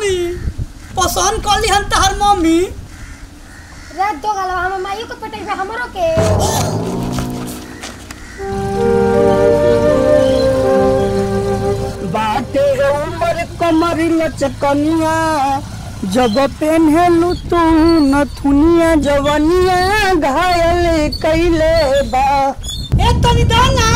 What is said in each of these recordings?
Mummy पसंद कर ली हम तहर मम्मी रात दो गलवा हम माइयो के पटेबे हमरो के बाटे उमर कमर लचकनिया जब पेन्हलू तू नथुनिया जवनिया घायल कैले बा ए तनी दाना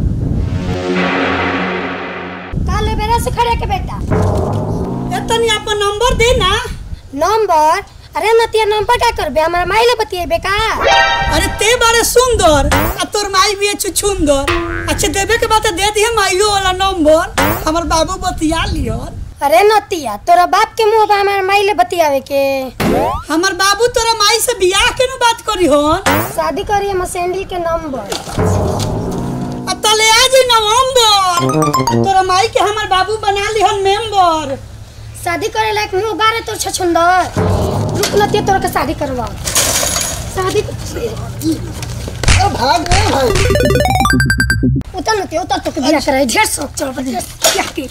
काले बेरा से खड़े के बेटा ए तनी अपन नंबर दे ना नंबर अरे नतिया नंबर क्या करबे हमारा माइले बतिएबे का अरे ते बारे सुंदर आ तोर माई भी छुछुंदर अच्छा देवे के बात दे दिए माइयो वाला नंबर हमर बाबू बतिया लियन अरे नतिया तोरा बाप के मुंह पे हमारा माइले बतियावे के हमर बाबू तोरा माई से बियाह के नु बात करी हन शादी करिए हम सैंडल के नंबर अब तले आ जी नवंबर तोरा माई के हमर बाबू बना लिहन मेंबर शादी करे लायक मुंह बारे तोर छछुंदर रुक नतिया तोरा के शादी करवा शादी भाग रे भाई उतर नतिया उतर तो के बियाह करे ढेर शौक चल पर बियाह के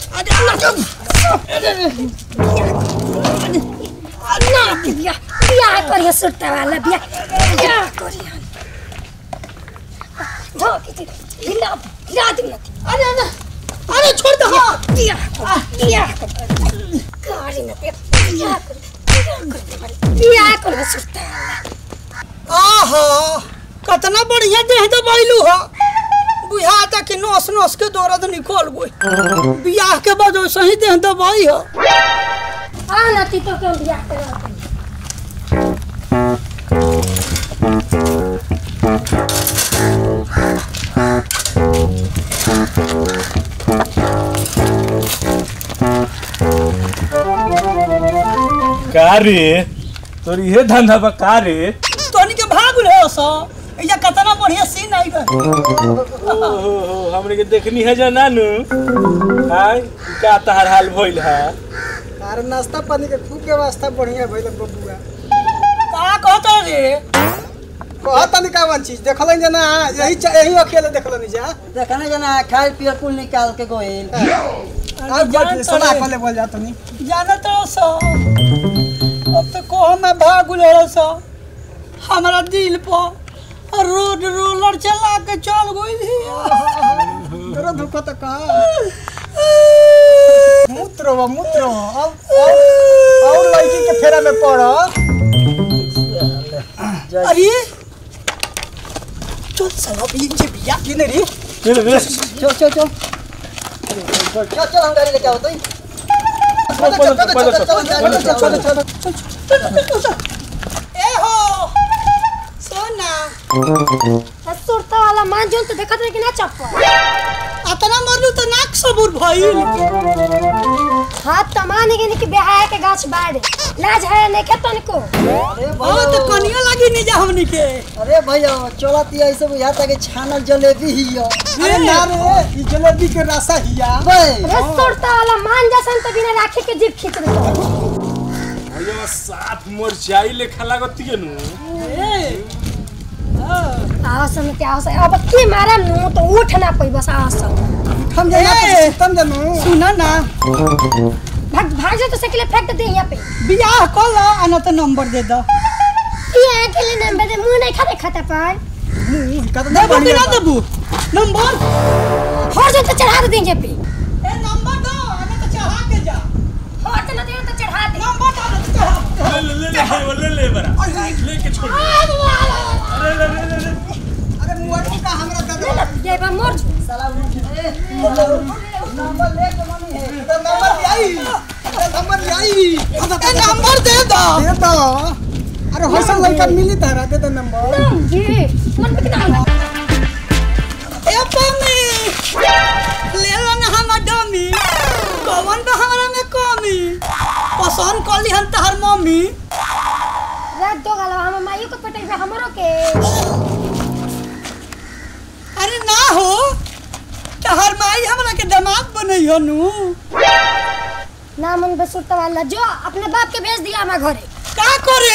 ना के बियाह बियाह करिए सुरता वाला बियाह बियाह करिए धो के हिला हिला दे नतिया अरे अरे अरे छोड़ दे हाँ बियाह कर बियाह कर करी नतिया बियाह कर बियाह कर बियाह कर सुरता वाला आहा कतना बढ़िया देह तो बैलू हो बुझाता कि नस नस के दर्द निकल गई बियाह के बाद सही देह दबाई हो आ नती तो क्यों बियाह करवा का रे तोर इहे धंधा बा का रे तोनी के भाग ले सो या कतना बढ़िया सीन आई गए ओहो हमरे के देखनी है जो नानू हाय का तहार हाल भइल है अरे नाश्ता पानी के खूब व्यवस्था बढ़िया भइल बबुआ का कहता रे कह तनी का चीज देखलन जना यही च- यही अकेले देखलन जा देखने जना खाए पिए कुल निकाल के गोइल अब जान बैठ सदा तोरे। पहले बोल जा तनी जाना तो सो अब तो को मैं भाग ले सो हमारा दिल पर रोड रोलर चला के चल गई थी तेरा धोखा तो का मूत्र हो मूत्र हो अब और और लड़की के फेरा में पड़ो अरे चल साला ये जे बिया की नहीं री चल रे चल चल चल चल चल हम गाड़ी लेके आओ तो ए हो सोना सुरता वाला मान जोन तो देखत रहे कि ना चप्पल अतना मरलू तो नाक सबूर भइल हाथ तो मान गए कि बेहाया के गाछ बाड़े लाज है नहीं के तनको अरे ओ तो भैया कनिया लगी नहीं जा हमनी के अरे भैया चलत ऐसे बुझाता कि छानल जलेबी ही है अरे ना रे ई जलेबी के रसा हिया बे अरे सुरता वाला मान जैसन तो बिना राखे के जीभ खींच रहे भैया साफ मरचाई लेखा लागत के नु आओ सन क्या आओ सन अब की मारा नु तो उठ ना पई बस आओ सन हम जाना ए! तम जानू सुना ना भाग भाग जा तो साइकिल फेंक दे यहाँ पे बियाह कर लो आना तो नंबर दे दो ये के लिए नंबर दे मुंह नहीं खाते खाता पर कतना देबू कि बढ़िया ना देबू नंबर हो जा तो चढ़ा दे यहाँ पे ए नंबर दो आना तो चढ़ा के जा हो तो ना दे तो चढ़ा दे नंबर दो ना तो चढ़ा ले ले ले ले ले बरा लेके छोड़ अरे ले ले ले ले अरे मुआ का हमरा दादा ये बा मोर साला नंबर ले के मनी है नंबर आई नंबर आई ए नंबर दे दो दे दो अरे हसन लड़का मिली तारा दे दो नंबर ये मन पे ना ए पम्मी ले लो ना हम डमी कौन बा हमरा में कमी पसंद कर ली हम तहर मम्मी रात दो गलवा हम माइयो के पटेबे हमरो के अरे ना हो तहर माई हमरा के दामाद बनैयो नु ना मन बसुरता वाला जो अपने बाप के भेज दिया हमारे घरे का करे